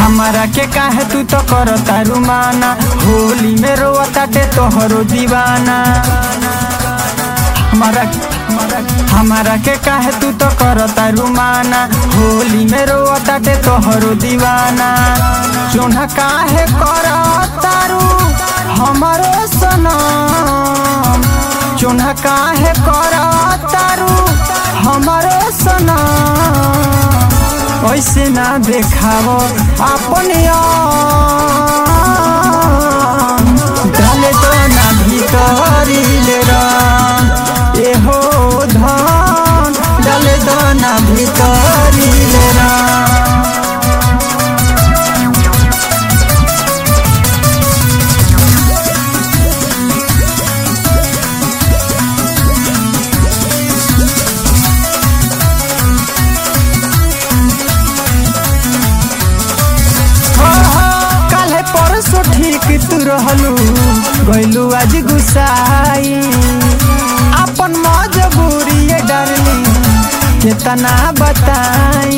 हमारा के काहे तू तो करता रुमाना होली में रोआ ताटे तोहरो दीवाना हमारा हमारा के काहे तू तो करता रुमाना होली में रोआ ताटे तोहरो दीवाना चोना काहे करता रू हमारो सनम चोना काहे करता रू हमारो सनम ऐसे ना देखावो अपने डाले तो ना भीतरी ले रंग एहो धन डाले तो ना भीतरी ले रंग काले परसो ठीक तू रहलू गइलू आज गुसाई अपन मजबूरी ये डरली केतना बताई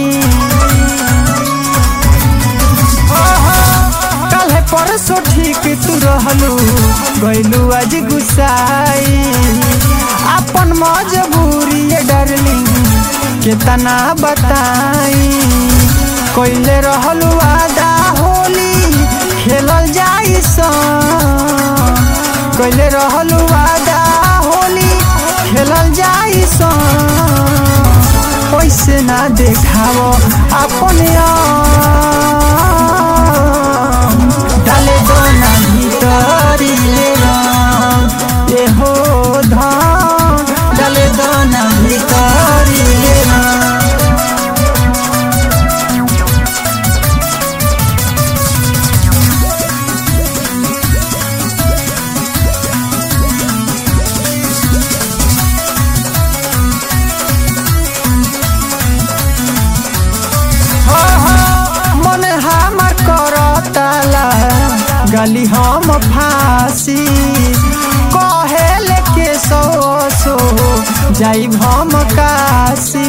काले परसो ठीक तू रहलू गइलू आज गुसाई अपन मजबूरी ये डरली केतना बताई कोइले रहलू आदा होली खेलल जाई सन कोइले रहलू आदा होली खेलल जाई सन ओइसे ना देखावो अपने आम। डाले दो ना भीतरी ले रंग एहो धान डाले दो ना भीतरी ले रंग मन हमर करताला गली हम फांसी कहेले के सो सो जाई हम काशी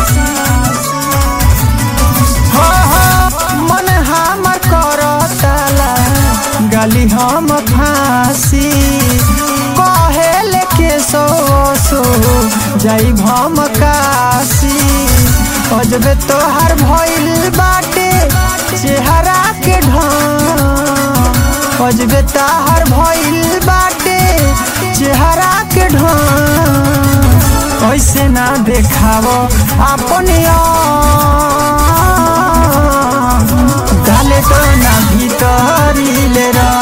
हो हो मन हमर करताला गली हम फांसी कहेले के सो सो जाई हम काशी अजबे तोहर भइल बाटे चेहरा के ढंग अजबे तोहर भइल बाटे चेहरा के ढंग ऐसे ना देखावो अपने आप। डाले तो ना भीतरी ले रंग